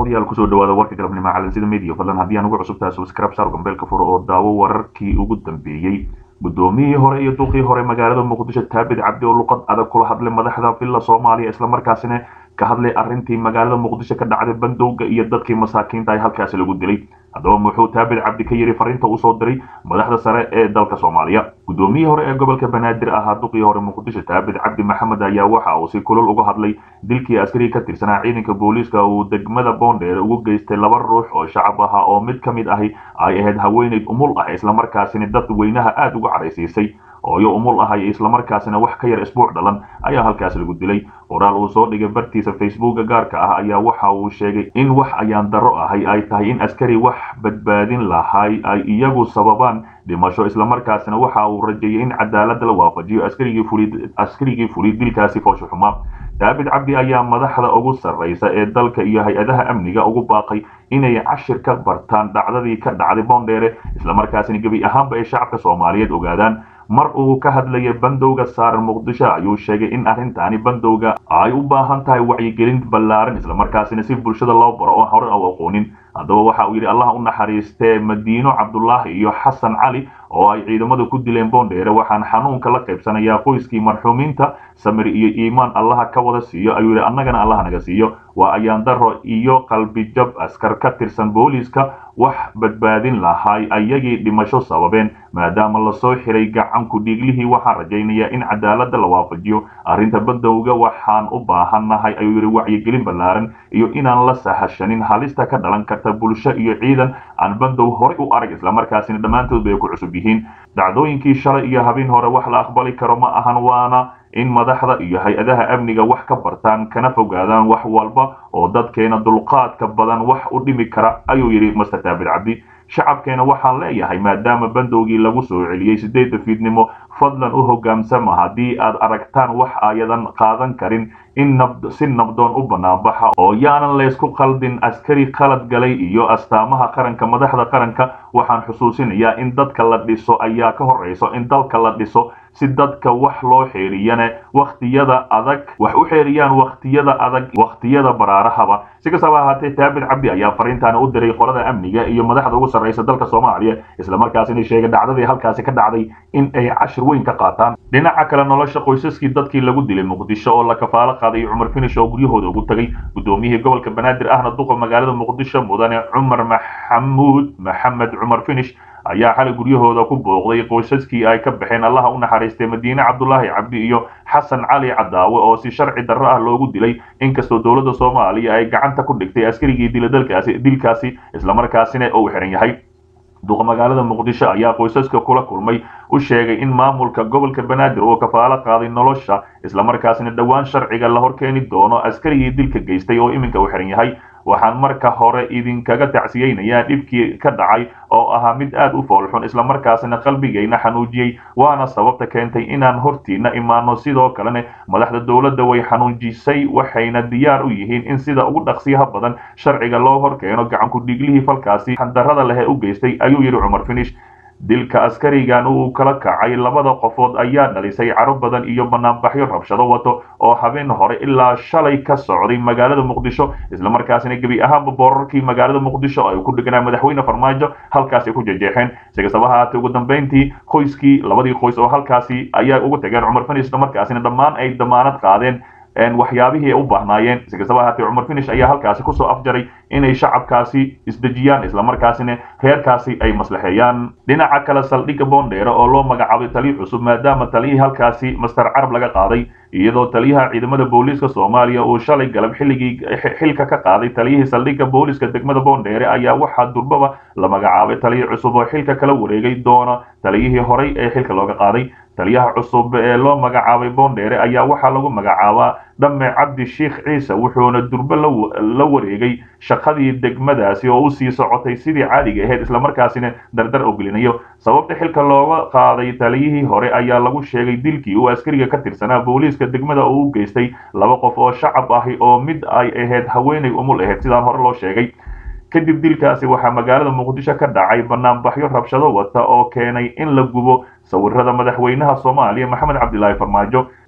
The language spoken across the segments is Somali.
daawadayaal kusoo dhawaada warka galabnimo calansida media fadlan haddii aan ugu cusub tahay subscribe saar gambeelka furo oo daawo wararkii ugu dambeeyey guddoomiyihii hore iyo duqii hore magaalada muqdisho taabid cabdi oo luqad adag kula hadlay madaxda villa soomaaliya islamarkaasina ka hadlay arrintii magaalada muqdisho ka dhacday bandowga iyo dadkii masaakiinta ay halkaasi lagu dilay haddaba muxuu taabid cabdi ka yidhi fariinta uu soo diray madaxda sare ee dalka soomaaliya guddoomiyihii hore ee gobolka banaadir ahaa duqii hore muqdisho taabid cabdi maxamed ayaa waxa uu si kulul uga hadlay dilkii askariga ka tirsanaa ciidanka booliiska uu degmada boondheer ugu geystay laba ruux oo shacab ahaa oo mid ka mid ahi ay ahayd haweenayd umul ah islamarkaasina dad weynaha aada uga caraysiisay ooyo umul ah iyo islamarkaasina wax ka yar isbuuc dhalan ayaa halkaas lagu dilay qoraal uu soo dhigay bartiisa facebooka gaarka ah ayaa waxa uu sheegay in wax ayaan darro ahay ay tahay in askari wax badbaadin lahay ay iyagu sababaan dhimasho islamarkaasina waxa uu rajeeyay in cadaalada la waafajiyo askarigii fuliy dilkaasi foosho xumaa daabid cabdi ayaa madaxda ugu sarraysa ee dalka iyo hay-adaha amniga ugu baaqay inay cashir ka bartaan dhacdadii ka dhacday boondheere islamarkaasina gebi ahaanba ay shacabka soomaaliyeed ogaadaan mar uu ka hadlayay bandowga saaran muqdisho ayuu sheegay in arrintaani bandowga ay u baahan tahay wacyigelin ballaaran islamarkaasina si bulshada loo baro oo hore u aqoonin haddaba waxa uu yidhi allah u naxariistee madiino cabdulaahi iyo xasan cali oo ay ciidamadu ku dileen boondheere waxaan xanuunka la qaybsanayaa qoyskii marxuumiinta samir iyo iimaan allaha ka wada siiyo ayuu yidhi annagana allaha naga siiyo waa ayaan daro iyo qalbijab askar ka tirsan booliiska wax badbaadin lahay ayagii dhimasho sababeen maadaama lasoo xiray gacanku dhiiglihii waxaan rajaynayaa in cadaalada la waafajiyo arrinta bandowga waxaan u baahannahay ayuu yidhi wacyigelin ballaaran iyo inaan la sahashanin halista ka dhalan karta bulsho iyo ciidan aan bandow horey u arag islamarkaasina dhammaantood bay ku cusub yihiin dhacdooyinkii shalay iyo habeen hore wax la aqbali karo ma ahan waana in madaxda iyo hay-adaha amniga wax ka bartaan kana fogaadaan wax walba oo dadkeena dulqaadka badan wax u dhimi kara ayuu yidhi master taabid cabdi shacabkeena waxaan leeyahay maadaama bandowgii lagu soo celiyey sideedda fiidnimo fadlan u hoggaansama haddii aad aragtaan wax ayadan qaadan karin in si nabdoon u banaanbaxa oo yaanan laysku qaldin askari qalad galay iyo astaamaha qaranka madaxda qaranka waxaan xusuusinayaa in dadka la dhiso ayaa ka horrayso in dalka la dhiso si dadka wax loo xeeriyane wakhtiyada adag wax u xeeriyaan wakhtiyada adag wakhtiyada baraarahaba si kastaba ahaatee taabid cabdi ayaa fariintaani u diray qolada amniga iyo madaxda ugu sarraysa dalka soomaaliya islamarkaasina sheegay dhacdadii halkaasi ka dhacday in ay cashir weyn ka qaataan dhinaca kale nolosha qoysaskii dadkii lagu dilay muqdisho oo la kafaalo qaaday cumar finish oo guryahooda ugu tagay guddoomiyihii gobolka banaadir ahna duqa magaalada muqdisho mudane cumar maxamuud maxamed cumar finish ayaa xalay guryahooda ku booqday qoysaskii ay ka baxeen allaha u naxariistay madiine cabdulaahi cabdi iyo xasan cali cadaawe oo si sharci darro ah loogu dilay inkastoo dowladda soomaaliya ay gacanta ku dhigtay askarigii dila dalkaasi dilkaasi islamarkaasina uu xiran yahay duqa magaalada muqdisho ayaa qoysaska kula kulmay u sheegay in maamulka gobolka banaadir uu kafaalo qaaday nolosha islamarkaasina dhowaan sharciga la horkeeni doono askarigii dilka geystay oo iminka uu xiran yahay waxaan marka hore idinkaga tacsiyeynayaa dhibkii ka dhacay oo ahaa mid aad u foolxun islamarkaasina qalbigayna xanuujiyey waana sababta keentay inaan hortiina imaano sidoo kalena madaxda dowladda way xanuujisay waxayna diyaar u yihiin in sida ugu dhaqsiyaha badan sharciga loo horkeeno gacanku dhiiglihii falkaasi xandarrada leh ee u geystay ayuu yidhi cumar finish dilka askarigan uu kala kacay labada qofood ayaa dhalisay caro badan iyo banaanbaxyo rabshado wato oo habeen hore ilaa shalay ka socday magaalada muqdisho islamarkaasina gebi ahaanba boorarkii magaalada muqdisho ay ku dhiganaa madaxweyne farmaajo halkaasi ku jejeexeen si kastaba haatee ugu dambeyntii qoyskii labadii qoys oo halkaasi ayaa ugu tageen cumar finish islamarkaasina dhammaan ay damaanad qaadeen waxyaabihii ay u baahnaayeen si kastaba haatee cumar finish ayaa halkaasi kusoo afjaray inay shacabkaasi isdejiyaan islamarkaasina reerkaasi ay maslaxeeyaan dhinaca kale saldhigga boondheere oo loo magacaabay taliyo cusub maadaama taliyihii halkaasi master carab laga qaaday iyadoo taliyaha ciidamada booliiska soomaaliya uu shalay galab xilligii xilka ka qaaday taliyihii saldhigga booliiska degmada boondheere ayaa waxaa durbaba la magacaabay taliyo cusub oo xilka kala wareegay doona taliyihii horey ee xilka looga qaaday taliyaha cusub ee loo magacaabay boondheere ayaa waxaa lagu magacaabaa dhamme cabdi sheikh ciise wuxuuna durbe la wareegay shaqadii degmadaasi oo u sii socotay sidii caadiga ahayd islamarkaasina dardar ogelinayo sababta xilka looga qaaday taliyihii hore ayaa lagu sheegay dilkii uu askariga ka tirsanaa booliiska degmada oo u geystay laba qof oo shacab ahi oo mid ay ahayd haweenay umul ahayd sidaan hore loo sheegay kadib dilkaasi waxaa magaalada muqdisho ka dhacay banaanbaxyo rabshado wata oo keenay in la gubo sawirada madaxweynaha soomaaliya maxamed cabdilaahi farmaajo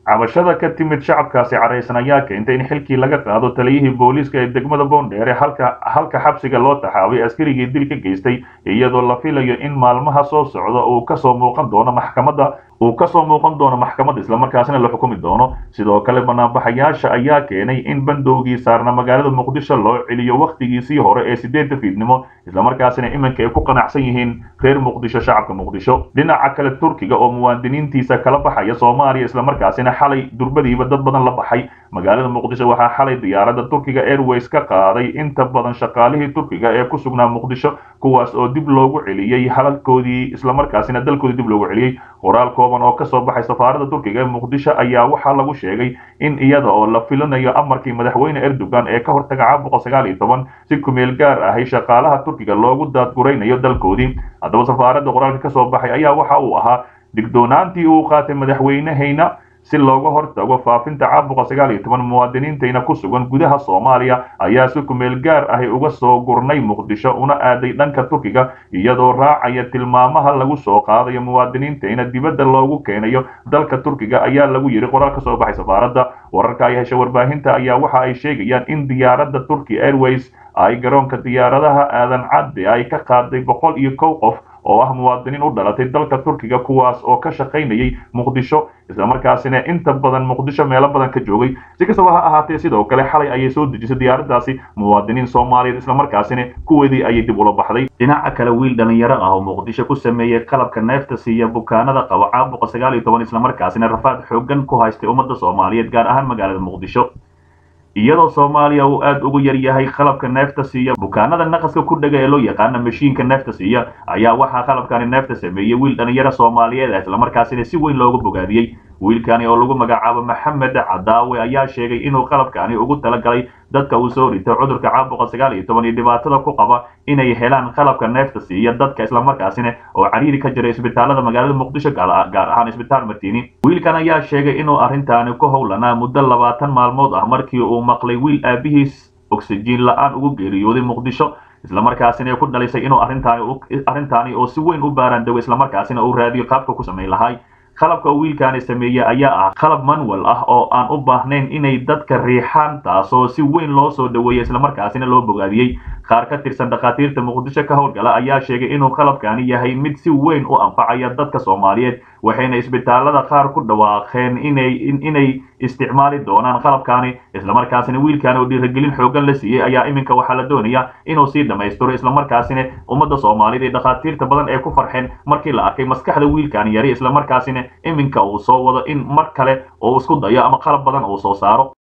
cabashada ka timid shacabkaasi caraysan ayaa keentay in xilkii laga qaado taliyihii booliiska ee degmada boondheere halka halka xabsiga loo taxaabay askarigii dil ka geystay iyadoo la filayo in maalmaha soo socda uu kasoo muuqan doono maxkamadda uu kasoo muuqan doono maxkamadda islamarkaasina la xukumi doono sidoo kale banaanbaxayaasha ayaa keenay in bandowgii saarna magaalada muqdisho loo celiyo wakhtigiisii hore ee sideedda fiidnimo islamarkaasina iminka ay ku qanacsan yihiin reer muqdisho shacabka muqdisho dhinaca kale turkiga oo muwaadiniintiisa kala baxaya soomaaliya islamarkaasina xalay durbadiiba dad badan la baxay magaalada muqdisho waxaa xalay diyaaradda turkiga airways ka qaaday inta badan shaqaalihii turkiga ee ku sugnaa muqdisho kuwaas oo dib loogu celiyey halalkoodii islamarkaasina dalkoodii dib loogu celiyey qoraal kooban oo kasoo baxay safaaradda turkiga ee muqdisho ayaa waxaa lagu sheegay in iyada oo la filinayo amarkii madaxweyne erdogan ee ka hortaga caabuqa sagaal iyo toban si kumeel gaar ahay shaqaalaha turkiga loogu daadguraynayo dalkoodii haddaba safaaradda qoraalka kasoo baxay ayaa waxa uu ahaa digdoonaantii uu qaatay madaxweynehayna si looga hortago faafinta caabuqa sagaal iyo toban muwaadiniintayna ku sugan gudaha soomaaliya ayaa si kumeel gaar ahi uga soo gurnay muqdisho una aaday dhanka turkiga iyadoo raacaya tilmaamaha lagu soo qaadayo muwaadiniintayna dibadda loogu keenayo dalka turkiga ayaa lagu yidhi qoraal ka soo baxay safaaradda wararka ay hesha warbaahinta ayaa waxa ay sheegayaan in diyaaradda turkey airways ay garoonka diyaaradaha aadan cadde ay ka qaaday boqol iyo kow qof oo ah muwaadiniin u dhalatay dalka turkiga kuwaas oo ka shaqaynayay muqdisho islamarkaasina inta badan muqdisho meelo badan ka joogay si kastaba ha ahaatee sidoo kale xalay ayay soo dejisay diyaaraddaasi muwaadiniin soomaaliyeed islamarkaasina kuweedii ayay dib ula baxday dhinaca kale wiil dhalinyaro ah oo muqdisho ku sameeyey qalabka neefta siiya bukaanada qaba caabuqa sagaal iyo toban islamarkaasina rafaad xoogan ku haystay ummadda soomaaliyeed gaar ahaan magaalada muqdisho iyadoo soomaaliya uu aad ugu yar yahay qalabka neefta siiya bukaanada naqaska ku dhega ee loo yaqaana mashiinka neefta siiya ayaa waxaa qalabkani neefta sameeyey wiil dhalinyaro soomaaliyeed ah islamarkaasina si weyn loogu bogaadiyey wiilkani oo lagu magacaabo maxamed cadaawe ayaa sheegay inuu qalabkani ugu talagalay dadka uu soo rito cudurka caabuqa sagaal iyo toban iyo dhibaatada ku qaba inay helaan qalabka neefta siiya dadka islamarkaasina oo cariiri ka jira isbitaalada magaalada muqdisho gaar ahaan isbitaal martiini wiilkan ayaa sheegay inuu arrintaani ku howlanaa muddo labaatan maalmood ah markii uu maqlay wiil aabihiis oksijiin la-aan ugu geeriyooday muqdisho islamarkaasina ku dhalisay inuu arrintaani oo si weyn u baaraan dago islamarkaasina uu raadiyo qaabka ku samayn lahay qalabka uu wiilkaani sameeyey ayaa ah qalab manual ah oo aan u baahnayn inay dadka riixaan taasoo si weyn loo soo dhaweeyey islamarkaasina loo bogaadiyey qaar ka tirsan dhakhaatiirta muqdisho ka howlgala ayaa sheegay inuu qalabkani yahay mid si weyn u anfacaya dadka soomaaliyeed waxayna isbitaalada qaar ku dhawaaqeen inay inay isticmaali doonaan qalabkani islamarkaasina wiilkan oo dhiirigelin xoogan la siiyey ayaa iminka waxaa la doonaya inuu sii dhammaystiro islamarkaasina ummadda soomaaliyeed ee dhakhaatiirta badan ee ku farxeen markii la arkay maskaxda wiilkani yari islamarkaasina iminka uu soo wado in mar kale oo isku dayo ama qalab badan uu soo saaro